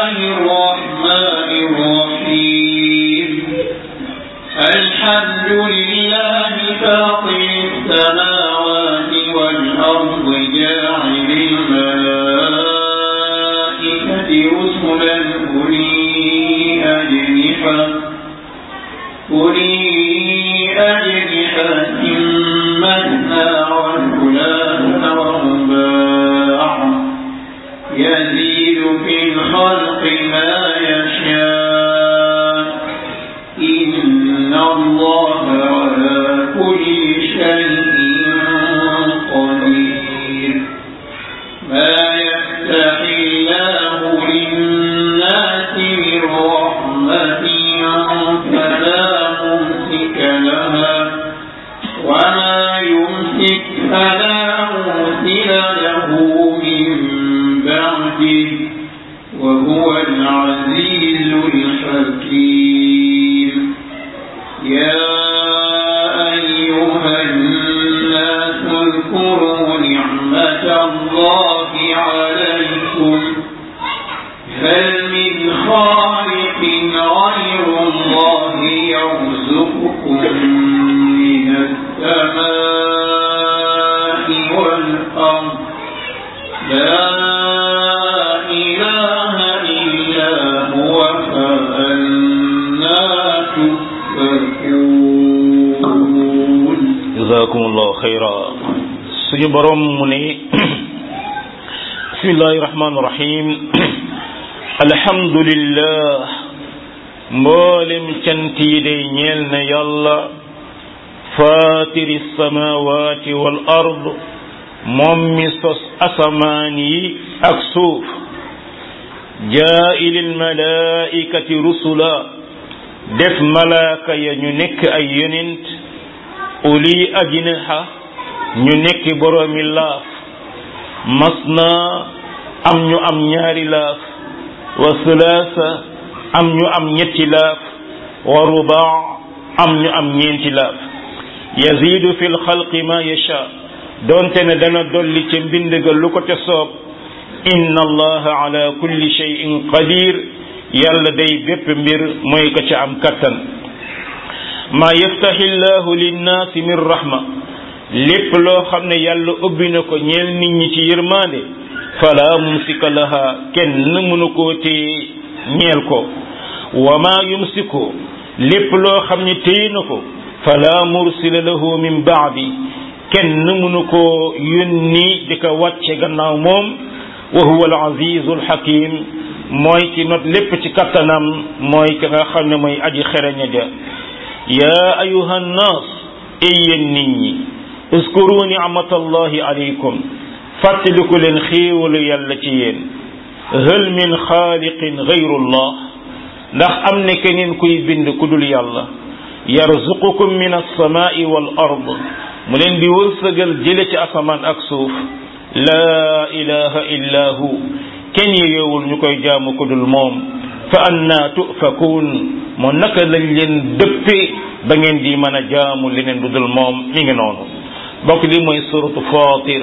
الله الرحمن الرحيم الحمد لله فاطر السماوات والأرض جاعل الملائكة رسلا أولي أجنحة أولي أجنحة مثنى وثلاث ورباع يزيد في الخلق ما يشاء إن الله على كل شيء قدير ما يفتح الله للناس من رحمة فلا ممسك لها وما يمسك فلا مرسل له من بعده وهو العزيز الحكيم يا أيها الناس اذكروا نعمة الله عليكم هل من خالق غير الله يرزقكم من السماء والأرض لا إله إلا هو فأنا تؤفكون jazakumullahu xayra suñu borom mu ne bismillahi rahmaani rahim alhamdulillah mboolem cant yi day ñeel na yàlla fatiri samawati wal ard moom mi sos asamaan yi ak suuf jaa'ilil malaikati rusula def malaaka ya ñu nekk ay yonent uli ajnaha ñu nekk boroomi laaf masna am ñu am ñaari laaf wa sulaasa am ñu am ñetti laaf wa rubaa am ñu am ñeenti laaf yazidu fi lxalqi ma yasha doonte ne dana dolli ca mbind ga lu ko te soob inna allaha ala kulli shay'in qadir yàlla day bépp mbir mooy ko ca am kattan maa yaftaxi llahu linnaasi min rahma lépp loo xam ne yàlla ubbi na ko ñeel nit ñi ci yërmaande fala mumsika laha kenn mënu koo téye ñeel ko wa maa yumsiku lépp loo xam ne téye na ko fala mursila lahu min baadi kenn mënu koo yónni di ko wàcce gannaaw moom wa huwa al azizu al hakim mooy ki not lépp ci kattanam mooy ki nga xam ne mooy aji xereña ja yaa ayuha nnaas yéen nit ñi uskuru nicmatallahi alaykum fàttaliku leen xéewalu yàlla ci yéen hal min xaaliqin gayrullah ndax am ne keneen kuy bind ku dul yàlla yarzuqukum min alsamaai wal ard mu leen di wërsëgal jële ci asamaan ak suuf laa ilaha illa hu kenn yeyoowul ñu koy jaamu ku dul moom fa anna tufakuun moo naka lañ leen dëppe ba ngeen di mën a jaamu leneen du dul moom mi ngi noonu bokk li mooy suratu fatir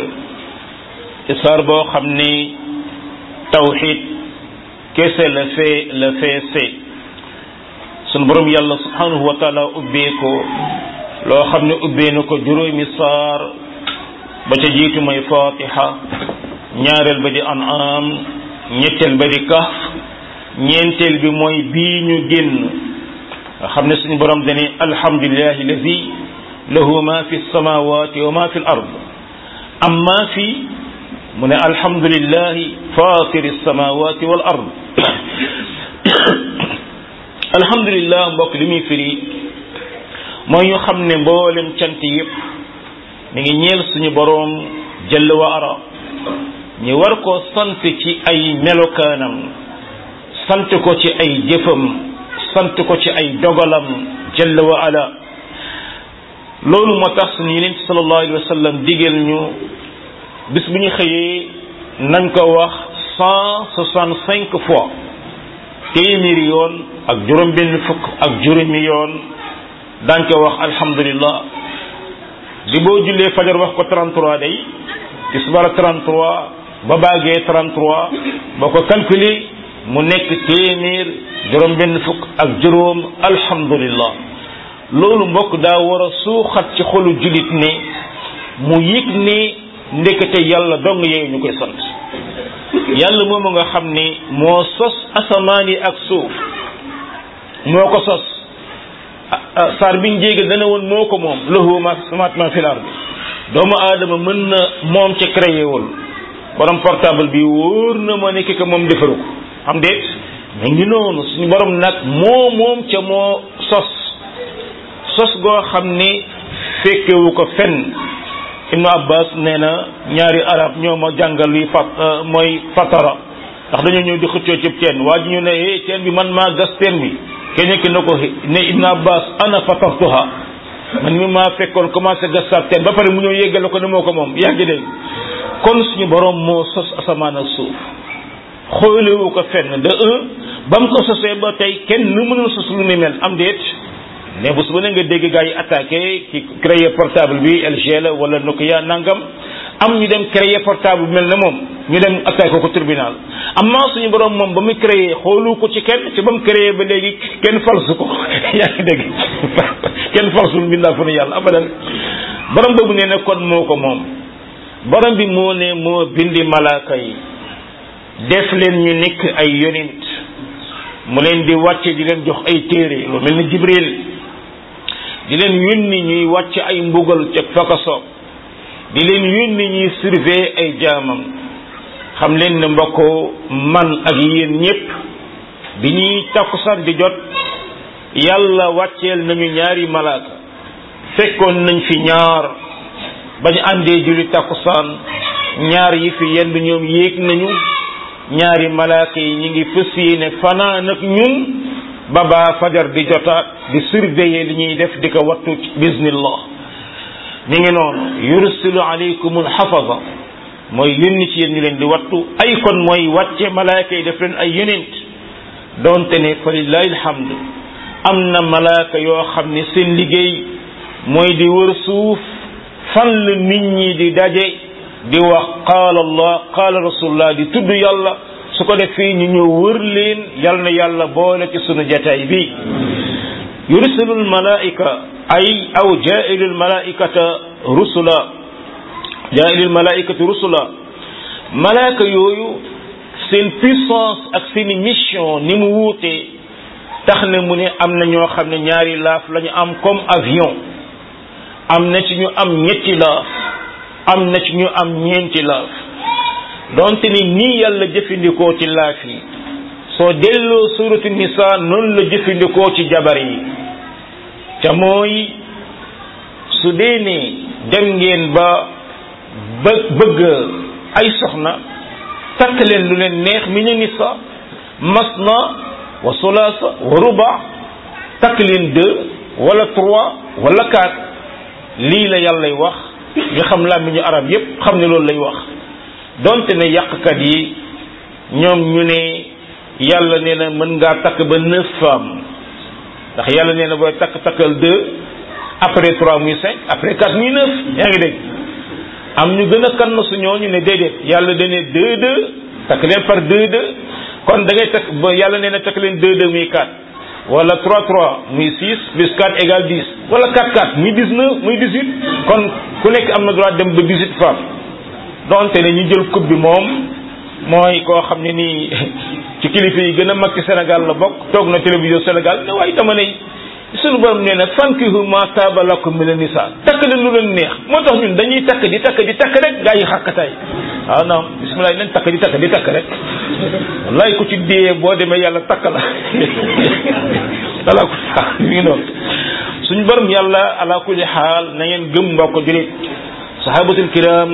saar boo xam ni tawxid kese la fee la feese sunu borom yàlla subhanahu wa taala ubbee ko loo xam ne ubbee na ko juróomi saar ba ca jiitu mooy fatiha ñaareel ba di an'am ñetteel ba di kahf ñeenteel bi mooy bii ñu génn nga xam ne suñu borom dane alhamdulillahi alladi lahu ma fi samawati wa ma fi l ard amma fi mu ne alhamdulillahi fatiri samawati wal ard alhamdulillah mbokk li muy firi mooy ñu xam ne mboolem cant yépp mi ngi ñeel suñu boroom jëll wa ara ñu war ko sant ci ay melokaanam sant ko ci ay jëfam sant ko ci ay dogalam jëll wa ala loolu moo tax suñu yeneen sallallahu alayhi wa sallam digal ñu bis bu ñu xëyee nañ ko wax cent soixante cinq fois téeméeri yoon ak juróom benn fukk ak juróomi yoon daañ ko wax alhamdulillah di boo jullee fajar wax ko 33 day tisbaar 33 ba baagee 33 boo ko calculer mu nekk téeméer juróom benn fukk ak juróom alhamdulillah loolu mbokk daa war a suuxat ci xolu jullit ne mu yëg ne ndekete yàlla dong yeeyu ñu koy sant yàlla moomu nga xam ne moo sos asamaan yi ak suuf moo ko sos saar biñ jéega dana woon moo ko moom lahu ma samaat ma fil ardi doomu aadama mën na moom ca créé wul borom portable bi wóor na ma nekk que moom defaru ko am déet mais ngi noonu suñu borom nag moo moom ca moo sos sos goo xam ni fekkewu ko fenn ibnu abbas nee na ñaari arab ñoo ma jàngal li fat mooy fatara ndax dañoo ñëw di xëccoo ci teen waa ji ñu ne eh teen bi man maa gas teen bi kenn ki na ko ne ibnu abbas ana fatartuha man mi maa fekkoon commencé gas sa teen ba pare mu ñëw yeggale ko ne moo ko moom yaa ngi dégg kon suñu borom moo sos asamaan ak suuf xoolewu ko fenn de un ba mu ko sosee ba tey kenn nu mënul sos lu ni mel am déet mais bu su ba ne nga dégg gars yi attaqué ki créé portable bi LG la wala Nokia nangam am ñu dem créé portable mel na moom ñu dem attaqué ko tribunal amma suñu borom moom ba mu créé xoolu ko ci kenn ci ba mu créé ba léegi kenn falsu ko yaa ngi dégg kenn falsul mbindaa fu ne yàlla abadan borom boobu nee na kon moo ko moom borom bi moo ne moo bindi malaaka yi def leen ñu nekk ay yonent mu leen di wàcce di leen jox ay téere lu mel ni Jibril di leen yónni ñuy wàcc ay mbugal ca fakaso di leen yónni ñuy surveiller ay jaamam xam leen ne mbokk man ak yéen ñépp bi ñuy takkusaan di jot yàlla wàcceel nañu ñaari malaaka fekkoon nañ fi ñaar bañ àndee julli takkusaan ñaar yi fi yenn ñoom yéeg nañu ñaari malaaka yi ñi ngi fës yéene fanaan ak ñun ba baa fajar di jotaat di surveiller li ñuy def di ko wattu bismillah ñu ngi noonu yursilu alaykum alxafaza mooy yónni ci yéen ñu leen di wattu ay kon mooy wàcce malaaka yi def leen ay yonent doonte ne fa lillahi alhamd am na malaaka yoo xam ne seen liggéey mooy di wër suuf fan la nit ñi di daje di wax qaala allah qaala rasulullah di tudd yàlla su ko defee ñu ñëw wër leen yal na yàlla boole ci sunu jataay bi yursilul malaika ay aw jaa'ilul malaikata rusula jaa'ilul malaikati rusula malaaka yooyu seen puissance ak seen mission ni mu wuutee tax na mu ne am na ñoo xam ne ñaari laaf lañu am comme avion am na ci ñu am ñetti laaf am na ci ñu am ñeenti laaf donte ni nii yàlla jëfandikoo ci laaf yi soo delloo suratu nisa noonu la jëfandikoo ci jabar yi ca mooy su dee ne dem ngeen ba ba bëgg ay soxna takk leen lu leen neex mi ne nisa masna wa sulaasa wa ruba takk leen deux wala trois wala quatre lii la yàllay wax nga xam laa mi ñu arab yépp xam ne loolu lay wax donte ne yàqkat yi ñoom ñu ne yàlla nee na mën ngaa takk ba neuf femmes ndax yàlla nee na booy takk takkal deux après trois muy cinq après quatre muy neuf yaa ngi dégg am ñu gën a kann su ñooñu ne déedéet yàlla da ne deux deux takk leen par deux deux kon da ngay takk ba yàlla nee na takk leen deux deux muy quatre wala 3 3 muy 6 plus 4 égale 10 wala 4 4 muy 19 muy 18 kon ku nekk am na droit dem ba 18 femmes donte ne ñu jël coupe bi moom mooy koo xam ne nii ci kilifa yi gën a mag ci Sénégal la bokk toog na télévision Sénégal ne waaye dama ne sunu borom nee na fankihu ma taaba lakum mina nisa takk leen lu leen neex moo tax ñun dañuy takk di takk di takk rek gaa yi xàkkataay waaw non bisimilah nañ takk di takk di takk rek wallaay ku ci dee boo demee yàlla takk la ala ko mi ngi noonu suñu borom yàlla ala kulli xaal na ngeen gëm mbokk julit sahabatul kiram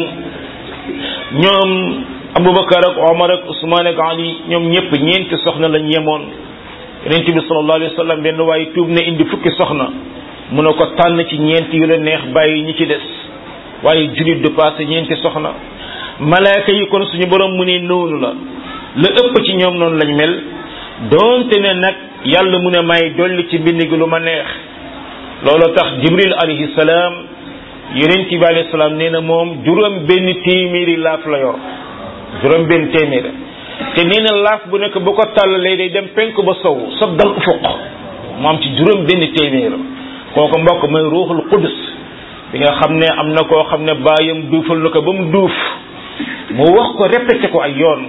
ñoom abubakar ak omar ak usman ak ali ñoom ñëpp ñeenti soxna lañ yemoon yonent bi sallallahu alayhi wa sallam benn waaye tuub ne indi fukki soxna mu ne ko tànn ci ñeenti yu la neex bàyyi ñi ci des waaye julit du passé ñeenti soxna malaaka yi kon suñu borom mu ne noonu la la ëpp ci ñoom noonu lañ mel doonte ne nag yàlla mu ne may dolli ci mbind gi lu ma neex loolu tax jibril alayhi salaam yonent bi alayhi salaam nee na moom juróom benn téeméeri laaf la yor juróom benn téeméer te nee na laaf bu nekk bu ko tàllalee day dem penk ba sow sob dal ufuq mu am ci juróom benn téeméer kooku mbokk mooy ruuxul qudus bi nga xam ne am na koo xam ne baayam duufal na ko ba mu duuf mu wax ko répété ko ay yoon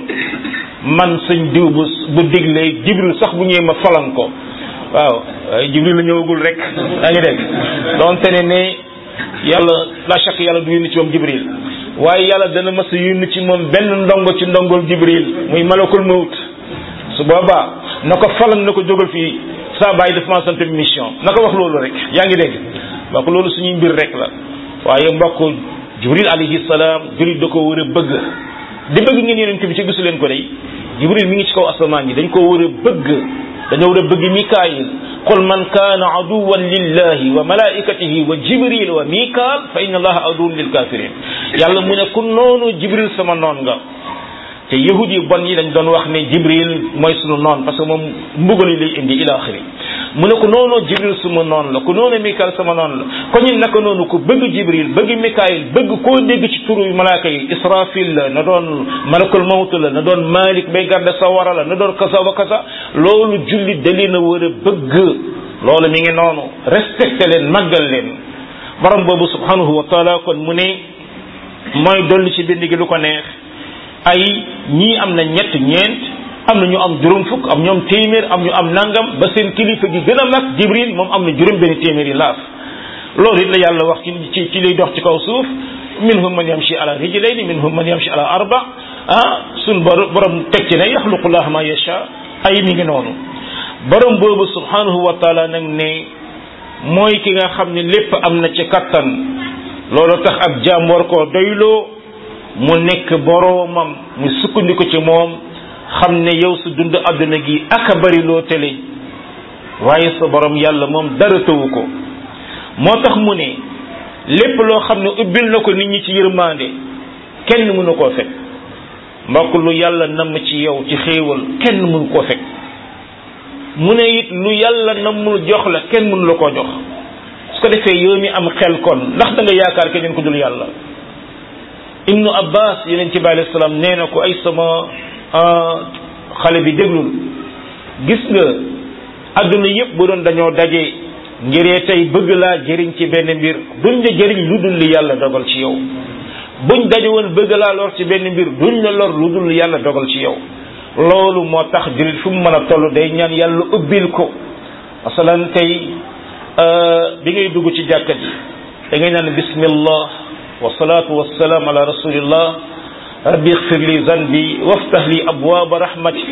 man sëñ diw bu bu diglee jibril sax bu ñëwee ma falan ko waaw waaye jibril la ñëwagul rek daa ngi dégg donte ne ne yàlla la chaque yàlla du yónni ci moom jibril waaye yàlla dana mas a yónni ci moom benn ndongo ci ndongol jibril muy malakul mawt su boobaa na ko falan na ko jógal fii saa bàyyi daf maa sant mission na ko wax loolu rek yaa ngi dégg mbokk loolu suñuy mbir rek la waaye mbokk jibril alayhi salaam jibril da ko war a bëgg di bëgg ngeen yonent bi ci gisu leen ko day jibril mi ngi ci kaw asamaan yi dañ ko war a bëgg dañoo war a bëgg mikaayil qul man kaana aduwan lillahi wa malaikatihi wa jibril wa mikaal fa inna allaha aduwun lil kafirin yàlla mu ne ku noonu jibril sama noon nga te yahud yi bon yi dañ doon wax ne jibril mooy sunu noon parce que moom mbugal yi lay indi ila axiri mu ne ko noonu jibril suma noonu la ku noonu mikael sama noonu la ko ñun naka noonu ku bëgg jibril bëgg mikael bëgg koo dégg ci turu malaaka yi israfil la na doon malakul mawt la na doon malik bay garde sawara la na doon kasa wa kasa loolu jullit da leen a war a bëgg loolu mi ngi noonu respecté leen màggal leen borom boobu subhanahu wa taala kon mu ne mooy dolli ci bind gi lu ko neex ay ñii am na ñett ñeent am na ñu am juróom fukk am ñoom téeméer am ñu am nangam ba seen kilifa gi gën a mag jibril moom am na juróom benn téeméer yi laaf loolu it la yàlla wax ci ci ci liy dox ci kaw suuf minhum man yamshi ala rijlayni minhum man yamshi ala arba ah suñ borom teg ci ne yaxluqullah ma yasha ay mi ngi noonu borom boobu subhanahu wa taala nag ne mooy ki nga xam ne lépp am na ci kattan loolu tax ab jaam war koo doyloo mu nekk boroomam mu sukkandiku ci moom xam ne yow su dund àdduna gi aka bari loo tele waaye sa borom yàlla moom dara tëwu ko moo tax mu ne lépp loo xam ne ubbil na ko nit ñi ci yërmande kenn mënu koo fekk mbokk lu yàlla namm ci yow ci xéewal kenn mënu koo fekk mu ne it lu yàlla nammul jox la kenn mënu la koo jox su ko defee yow mi am xel kon ndax da nga yaakaar keneen ko dul yàlla ibnu abbas yeneen ci bi alayhi salaam nee na ko ay sama xale bi déglul gis nga adduna yépp bu doon dañoo daje ngiree tey bëgg laa jëriñ ci benn mbir duñ la jëriñ lu dul li yàlla dogal ci yow buñ daje woon bëgg laa lor ci benn mbir duñ la lor lu dul li yàlla dogal ci yow loolu moo tax jullit fu mu mën a toll day ñaan yàlla ubbil ko masalan tey bi ngay dugg ci jàkka ji da ngay naan bismillah wasalaatu wasalaam ala rasulillah rabbi ixfir li zanbi waftah li abwaaba rahmati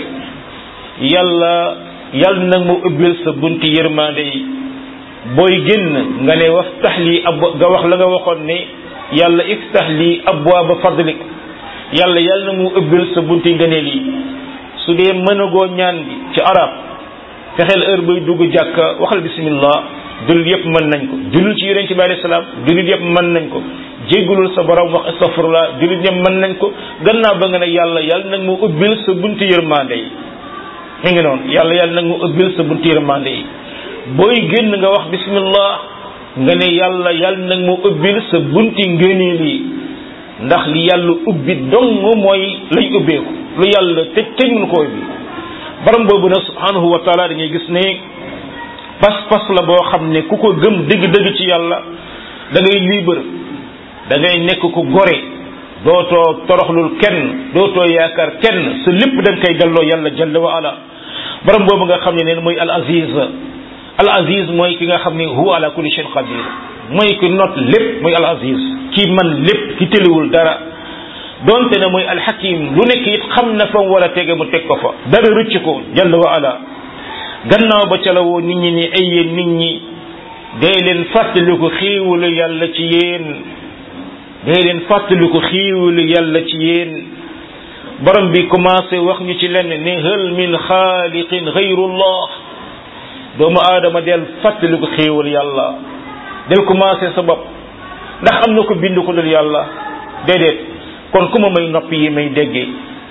yàlla yàlla nag mu ubbil sa bunti yërmande yi booy génn nga ne waftah li ab nga wax la nga waxoon ne yàlla iftah li abwaaba fadlik yàlla yàlla na mu ubbil sa bunti ngëneel yi su dee mënagoo ñaan bi ci arab fexeel heure bay dugg jàkka waxal bismillah jullit yëpp mën nañ ko jullit ci yonent bi alayhi salaam jullit yëpp mën nañ ko jéggulul sa borom wax astaghfirullah jullit ñëpp mën nañ ko gannaaw ba nga ne yàlla yàlla nag mu ubbil sa bunti yërmande yi mi ngi noonu yàlla yàlla nag mu ubbil sa bunti yërmande yi booy génn nga wax bismillah nga ne yàlla yàlla nag mu ubbil sa bunti ngëneel yi ndax li yàlla ubbi dong mooy lay ubbeeku lu yàlla tëj tëj mun ko ubbi borom boobu nag subhanahu wa taala dañuy gis ne pas-pas la boo xam ne ku ko gëm dëgg-dëgg ci yàlla da ngay libre da ngay nekk ku gore dootoo toroxlul kenn dootoo yaakaar kenn sa lépp da nga koy delloo yàlla jalla wa ala borom boobu nga xam ne neen mooy al aziz al aziz mooy ki nga xam ne huwa ala kulli shay'in qadir mooy ki not lépp mooy al aziz ki man lépp ki tëliwul dara donte ne mooy al hakim lu nekk it xam na fa mu war a tege mu teg ko fa dara rëcc ko jalla wa ala gannaaw ba ca la woo nit ñi ni ay yéen nit ñi dee leen fàttaliku xiiwalu yàlla ci yéen dee leen fàttaliku xiiwalu yàlla ci yéen borom bi commencé wax ñu ci lenn ne hal min xaaliqin gayrullah doomu aadama del fàttaliku xiiwal yàlla del commencé sa bopp ndax am na ko bind ko dul yàlla déedéet kon ku ma may nopp yi may déggee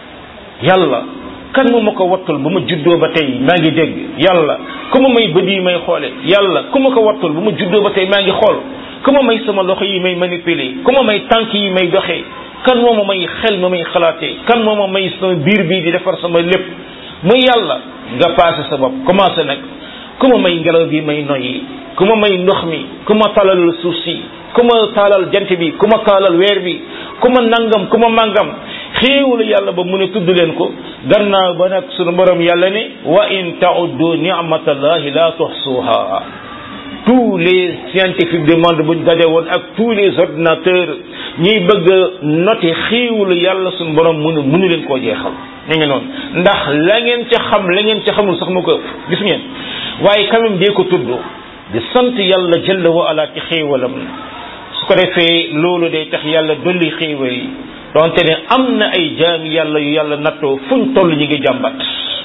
yàlla kan mu ma ko wattul ba ma juddoo ba tey maa ngi dégg yàlla ku ma may bët yi may xoole yàlla ku ma ko wattul ba ma juddoo ba tey maa ngi xool ku ma may sama loxo yi may manipuler ku ma may tànk yi may doxee kan moo ma may xel ma may xalaatee kan moo ma may sama biir bii di defar sama lépp muy yàlla nga passé sa bopp commencé nag ku ma may ngelaw bi may noyyi ku ma may ndox mi ku ma talal suuf si ku ma taalal jant bi ku ma taalal weer bi ku ma nangam ku ma màngam xéewul yàlla ba mu ne tudd leen ko gannaaw ba nag sunu borom yàlla ne wa in tauddu ni'matallahi la tuhsuha tous les scientifiques du monde buñ daje woon ak tous les ordinateurs ñuy bëgg a noter xéewul yàlla sunu borom mënu mënu leen koo jeexal ñu ngi noonu ndax la ngeen ca xam la ngeen ca xamul sax mu ko ëpp gis ngeen waaye quand même dee ko tudd di sant yàlla jalla wa ala ci xéewalam su ko defee loolu day tax yàlla dolli xéewal yi donte ne am na ay jaami yàlla yu yàlla nattoo fuñ toll ñi ngi jàmbat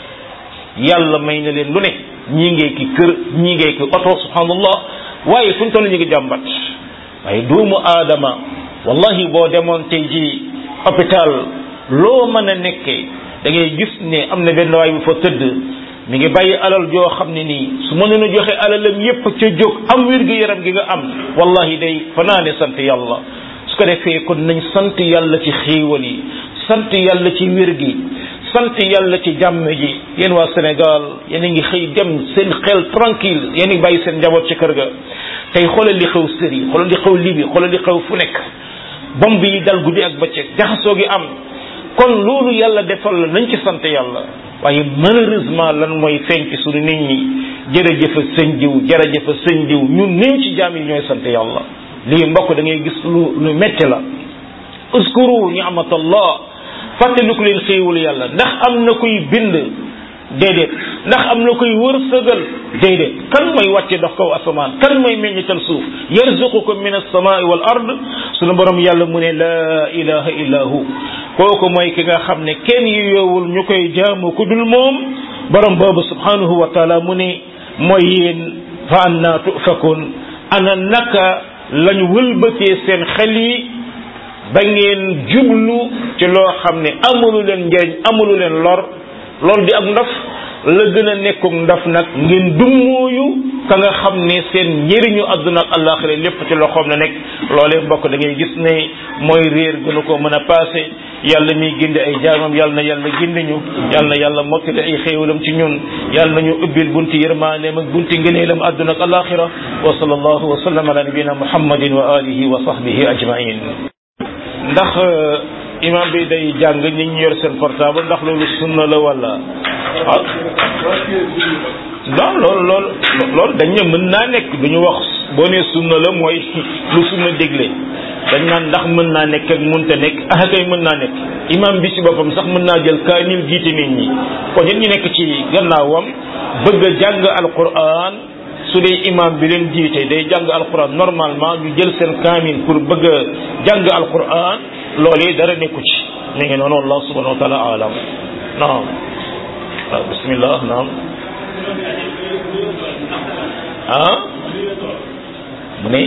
yàlla may na leen lu ne ñii ngee ki kër ñii ngee ki oto subhanallah waaye fuñ toll ñi ngi jàmbat waaye doomu aadama wallahi boo demoon tey ji hôpital loo mën a nekkee da ngay gis ne am na benn waay bu fa tëdd mi ngi bàyyi alal joo xam ne nii su mënoon a joxe alalam yépp ca jóg am wér gi yaram gi nga am wallahi day fanaane sant yàlla su ko defee kon nañ sant yàlla ci xéewal yi sant yàlla ci wér gi sant yàlla ci jàmm ji yéen waa Sénégal yéen a ngi xëy dem seen xel tranquille yéen a ngi bàyyi seen njaboot ci kër ga tey xoolal li xew Syrie xoolal li xew Libye xoolal li xew fu nekk bomb yi dal guddi ak bëccëg jaxasoo gi am kon loolu yàlla defal la nañ ci sant yàlla waaye malheureusement lan mooy feeñ ci suñu nit ñi jërëjëfa sëñ diw jërëjëfa sëñ diw ñun néew ci jaam yi ñooy sant yàlla lii mbokk da ngay gis lu lu metti la uskuru ni'matallah fàttaliku leen xéewul yàlla ndax am na kuy bind déedéet ndax am na kuy wërsëgal déedéet kan mooy wàcce dox kaw asamaan kan mooy meññital suuf yarzuqukum min as-samaa'i wal ard sunu borom yàlla mu ne laa ilaha illa hu kooku mooy ki nga xam ne kenn yu yoowul ñu koy jaamu ku dul moom borom boobu subhanahu wa taala mu ne mooy yéen fa anna tufakun ana naka lañu wëlbatee seen xel yi ba ngeen jublu ci loo xam ne amulu leen njëriñ amulu leen lor loolu di ak ndof la gën a nekkuk ndof nag ngeen dummóoyu ka nga xam ne seen njëriñu àdduna ak àllaaxira lépp ci loxoom la nekk loolee mbokk da ngay gis ne mooy réer gënu ko mën a passé yàlla miy gindi ay jaamam yàlla na yàlla gindi ñu yàlla na yàlla mottali ay xéewalam ci ñun yàlla nañu ubbil bunti yërmaaneem ak bunti ngëneelam àdduna ak àllaaxira wa sallallahu wa sallam ala nabina muhammadin wa alihi wa sahbihi ajmain ndax imam bi day jàng ñi ñu yor seen portable ndax loolu sunna la wala ah non loolu loolu loolu dañ ne mën naa nekk duñu wax boo nee sunna la mooy lu sunna dégle dañ naan ndax mën naa nekk ak mënta nekk ah kay mën naa nekk imam bi ci boppam sax mën naa jël kaamil jiite nit ñi kon nit ñi nekk ci gannaawam bëgg a jàng alquran su dee imam bi leen jiite day jàng alquran normalement ñu jël seen kaamil pour bëgg a jàng alquran loolee dara nekku ci mi ngi noonu allah subhanahu wa taala alam naam waaw bismillah naam ah mu ne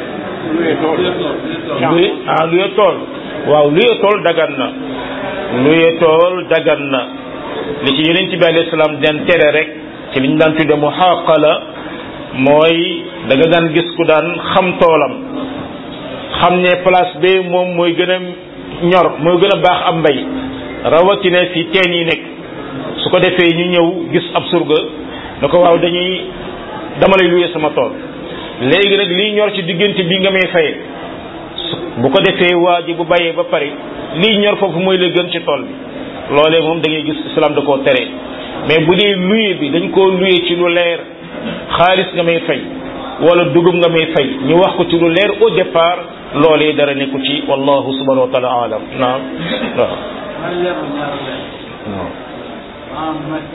luye ah luye tool waaw luye tool dagan na luye tool dagan na li ci yeneen ci bi alayhi salaam den tere rek ci li ñu daan tudde mu xaqala mooy da nga daan gis ku daan xam toolam xam ne place bi moom mooy gën a ñor mooy gën a baax am mbay rawatina fi teen yi nekk su ko defee ñu ñëw gis ab surga na ko waaw dañuy dama lay luye sama tool léegi nag lii ñor ci diggante bi nga may faye bu ko defee waa ji bu bàyyee ba pare lii ñor foofu mooy la gën ci tool bi loolee moom da ngay gis islam da koo tere mais bu dee luye bi dañ koo luye ci lu leer xaalis nga may fay wala dugub nga may fay ñu wax ko ci lu leer au départ loolee dara nekku ci wallahu subhanahu wa taala alam naam waaw waaw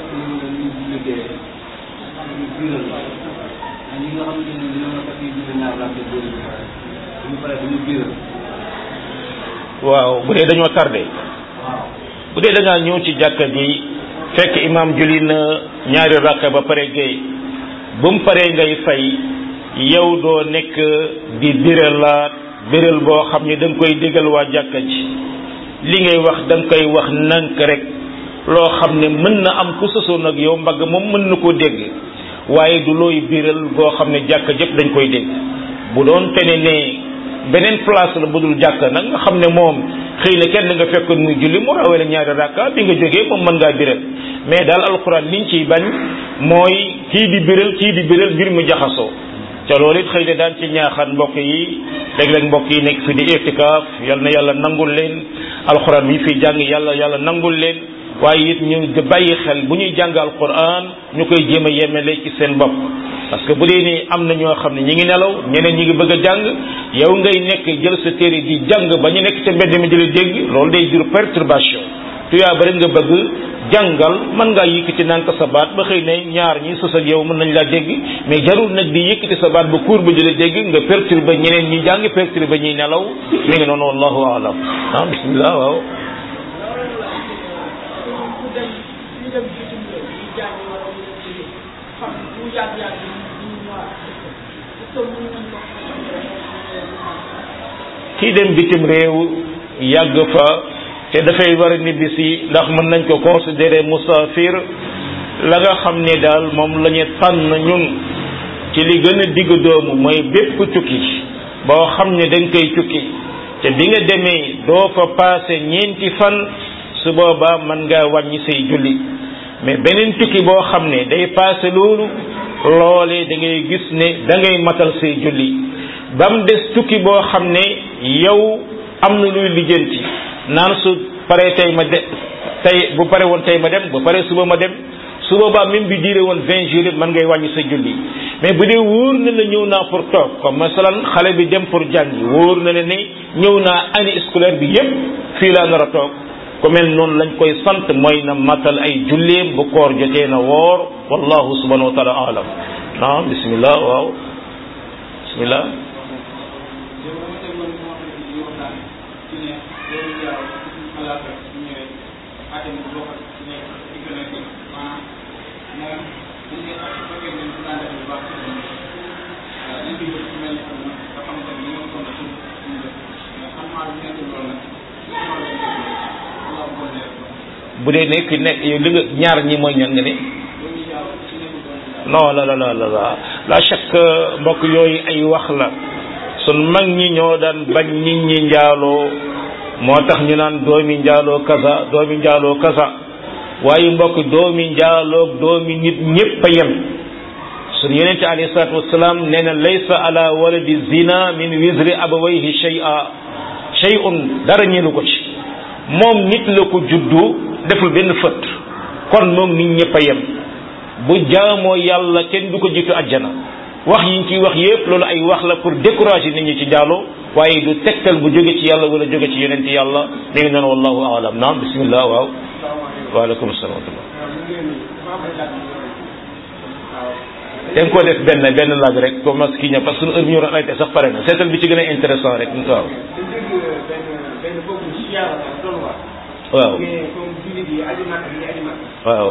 waaw bu dee dañoo tardé bu dee da ngaa ñëw ci jàkka ji fekk imam julli na ñaari rakka ba pare géey bu mu paree ngay fay yow doo nekk di biralaat biral boo xam ne da nga koy déggal waa jàkka ji li ngay wax da nga koy wax nank rek loo xam ne mën na am ku sosoon ak yow mbagg moom mën na koo dégg waaye du looy biral boo xam ne jàkka jëpp dañ koy dégg bu doon tene ne beneen place la budul jàkka nag nga xam ne moom xëy na kenn nga fekkoon muy julli mu rawee la ñaari rakka bi nga jógee moom mën ngaa biral mais daal alquran liñ ciy bañ mooy kii di biral kii di biral mbir mu jaxasoo ca loolu it xëy na daan ci ñaaxaan mbokk yi léeg-léeg mbokk yi nekk fi di itikaaf yal na yàlla nangul leen alquran bi fi jàng yàlla yàlla nangul leen waaye it ñu di bàyyi xel bu ñuy jàng alquran ñu koy jéem a yemele ci seen bopp parce que bu dee ni am na ñoo xam ne ñi ngi nelaw ñeneen ñi ngi bëgg a jàng yow ngay nekk jël sa téere di jàng ba ñu nekk ca mbedd mi di la dégg loolu day jur perturbation tuyaa ba rek nga bëgg jàngal mën ngaa yëkkati nànk sa baat ba xëy ne ñaar ñi sos ak yow mën nañ laa dégg mais jarul nag di yëkkati sa baat ba kuur ba di la dégg nga perturber ñeneen ñi jàng perturber ñuy nelaw mi ngi noonu wallahu alam ah bismillah waaw kii dem bitim réew yàgg fa te dafay war a nibbisi ndax mën nañ ko considérer musafir la nga xam ne daal moom la ñu tànn ñun ci li gën a digg doomu mooy bépp tukki boo xam ne dañ koy tukki te bi nga demee doo fa passé ñeenti fan su boobaa mën ngaa wàññi say julli mais beneen tukki boo xam ne day passé loolu loolee da ngay gis ne da ngay matal say julli ba mu des tukki boo xam ne yow am na luy lijjanti naan su paree tey ma de tey bu pare woon tey ma dem bu pare suba ma dem su boobaa même bi diire woon vingt jours mën ngay wàññi sa julli mais bu dee wóor na la ñëw naa pour toog comme masalan xale bi dem pour jàngi wóor na la ne ñëw naa année scolaire bi yépp fii laa nar a toog ku mel noonu lañ koy sant mooy na matal ay julleem bu koor jotee na woor wallahu subhanahu wa taala alam naam bismillah waaw bismillah bu dee ne ki nekk yow li nga ñaar ñi mooy ñan nga ne non la la la la la la chaque mbokk yooyu ay wax la sun mag ñi ñoo daan bañ nit ñi njaaloo moo tax ñu naan doomi njaaloo kasa doomi njaaloo kasa waaye mbokk doomi njaaloo doomi nit ñépp a yem sun yonente alayhi salatu wasalaam nee na laysa ala waladi zina min wisri abawayhi shay'a shay'un dara ñeelu ko ci moom nit la ko juddu deful benn fët kon moom nit ñëpp a yem bu jaamoo yàlla kenn du ko jiitu àjjana wax yi ñu ciy wax yépp loolu ay wax la pour décourager nit ñi ci jaaloo waaye du tegtal bu jóge ci yàlla wala jóge ci yonent yàlla mi ngi noonu wallahu alam naam bismillah waaw waaleykum salaam wa da nga ko def benn benn laaj rek comme mas kii ña parce que suñu heure bi ñu war a sax pare na seetal bi ci gën a intéressant rek waaw waaw waaw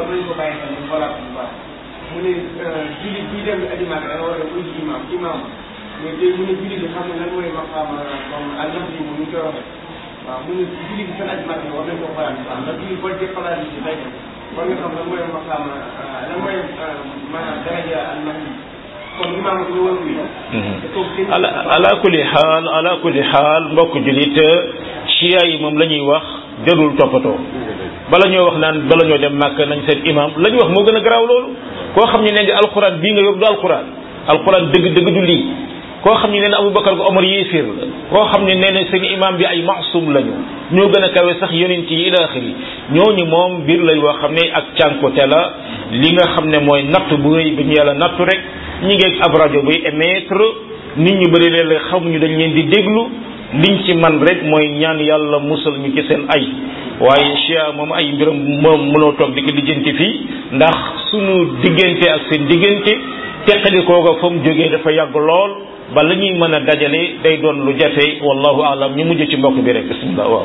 mu ne jullit bi dem aji màkk da nga war a uy ci imam imam mais tey mu ne jullit bi xam ne lan mooy maqaama comme alnaf yi mu ñu koy waxee waaw mu ne jullit bi seen aji màkk war nañ ko xalaat bu baax ndax jullit boo dee xalaat yi ci tey war nga xam lan mooy maqaama lan mooy maanaam daraja alnaf yi comme imam ko ñu war a ala ala kulli xaal ala kulli xaal mbokk julit chia yi moom la ñuy wax jarul toppatoo bala ñoo wax naan bala ñoo dem màkk nañ seen imam la ñuy wax moo gën a garaaw loolu koo xam ne nee nga alquran bii nga yor du alquran alquran dëgg dëgg du lii koo xam ne nee na aboubacar ko omar yéeféer la koo xam ne nee na seen imam bi ay maasum lañu ñoo gën a kawe sax yonent yi ila axiri ñooñu moom mbir lay woo xam ne ak cànkote la li nga xam ne mooy natt bu rëy bi ñu yàlla nattu rek ñi ngi ab rajo buy émettre nit ñu bëri leen xamuñu dañ leen di déglu liñ ci man rek mooy ñaan yàlla musal ñu ci seen ay waaye chia moom ay mbiram moom mënoo toog di ko lijjanti fii ndax sunu diggante ak seen diggante teqali kooga fa mu jógee dafa yàgg lool ba la ñuy mën a dajale day doon lu jafe wallahu alam ñu mujj ci mbokk bi rek bismillah waaw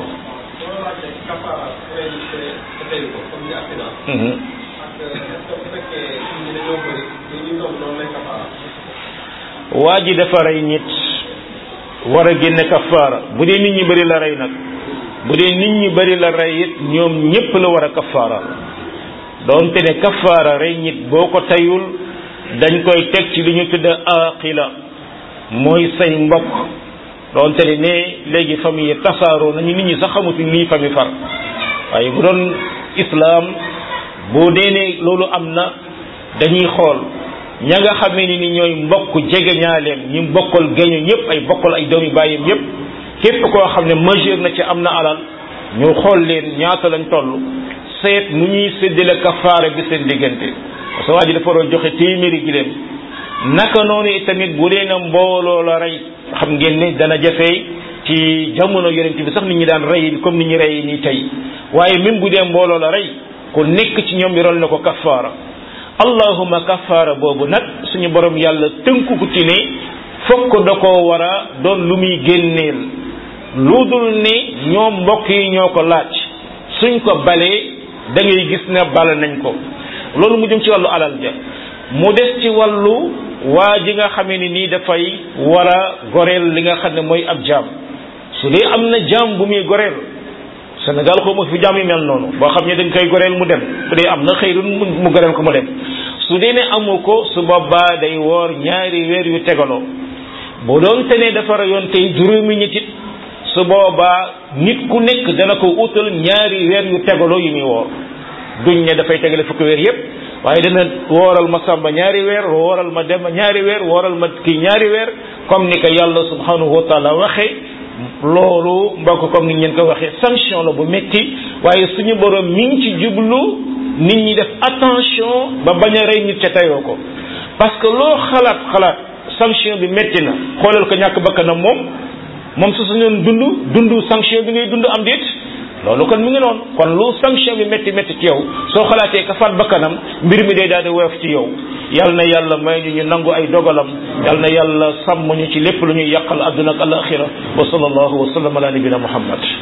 waa ji dafa rey nit war a génne kafaara bu dee nit ñi bëri la rey nag bu dee nit ñi bëri la rey it ñoom ñépp la war a kafaara doonte ne kafaara rey nit boo ko tayul dañ koy teg ci li ñu tudd aqila mooy say mbokk doonte ne ne léegi famille yi tasaaroo nañu nit ñi sax xamatuñ lii famille far waaye bu doon islam boo dee ne loolu am na dañuy xool ña nga xamee ni ni ñooy mbokk jege ñaaleem ñi bokkal géño ñëpp ay bokkal ay doomi bàyyam ñëpp képp koo xam ne majeur na ci am na alal ñu xool leen ñaata lañ toll seet nu ñuy séddale kafaara bi seen diggante parce que waa ji dafa war a joxe téeméeri giléem naka noonu tamit bu dee na mbooloo la rey xam ngeen ne dana jafee ci jamono yonent bi sax nit ñi daan rey comme nit ñi rey nii tey waaye même bu dee mbooloo la rey ku nekk ci ñoom yoral na ko kafaara allahuma kafaara boobu nag suñu borom yàlla tënku ko ci ne fokk da koo war a doon lu muy génneel lu dul ne ñoom mbokk yi ñoo ko laaj suñ ko balee da ngay gis ne bala nañ ko loolu mu jëm ci wàllu alal ja mu des ci wàllu waa ji nga xamee ni nii dafay war a goreel li nga xam ne mooy ab jaam su dee am na jaam bu muy goreel Sénégal xaw ma fi jaam yi mel noonu boo xam ne dañ koy goreel mu dem su dee am na xëyrun mu goreel ko mu dem su dee ne amu ko su boobaa day woor ñaari weer yu tegaloo bu doon te ne dafa rayoon tey juróomi nit it su boobaa nit ku nekk dana ko utal ñaari weer yu tegaloo yu muy woor duñ ne dafay tegale fukki weer yépp waaye dana wooral ma sàmba ñaari weer wooral ma dem ñaari weer wooral ma kii ñaari weer comme ni ko yàlla subhanahu wa taala waxe loolu mbokk comme ni ngeen ko waxee sanction la bu metti waaye suñu borom mi ngi ci jublu nit ñi def attention ba bañ a rey nit ca tayoo ko parce que loo xalaat xalaat sanction bi metti na xoolal ko ñàkk bakkanam moom moom su suñoon dund dund sanction bi ngay dund am déet loolu kon mu ngi noonu kon lu sanction bi métti métti ci yow soo xalaatee ka faat bakkanam mbir mi day daal di woyof ci yow yal na yàlla may ñu ñu nangu ay dogalam yal na yàlla sàmm ñu ci lépp lu ñuy yàqal adduna ak alaxira wa sallallahu wa sallam ala nabina muhammad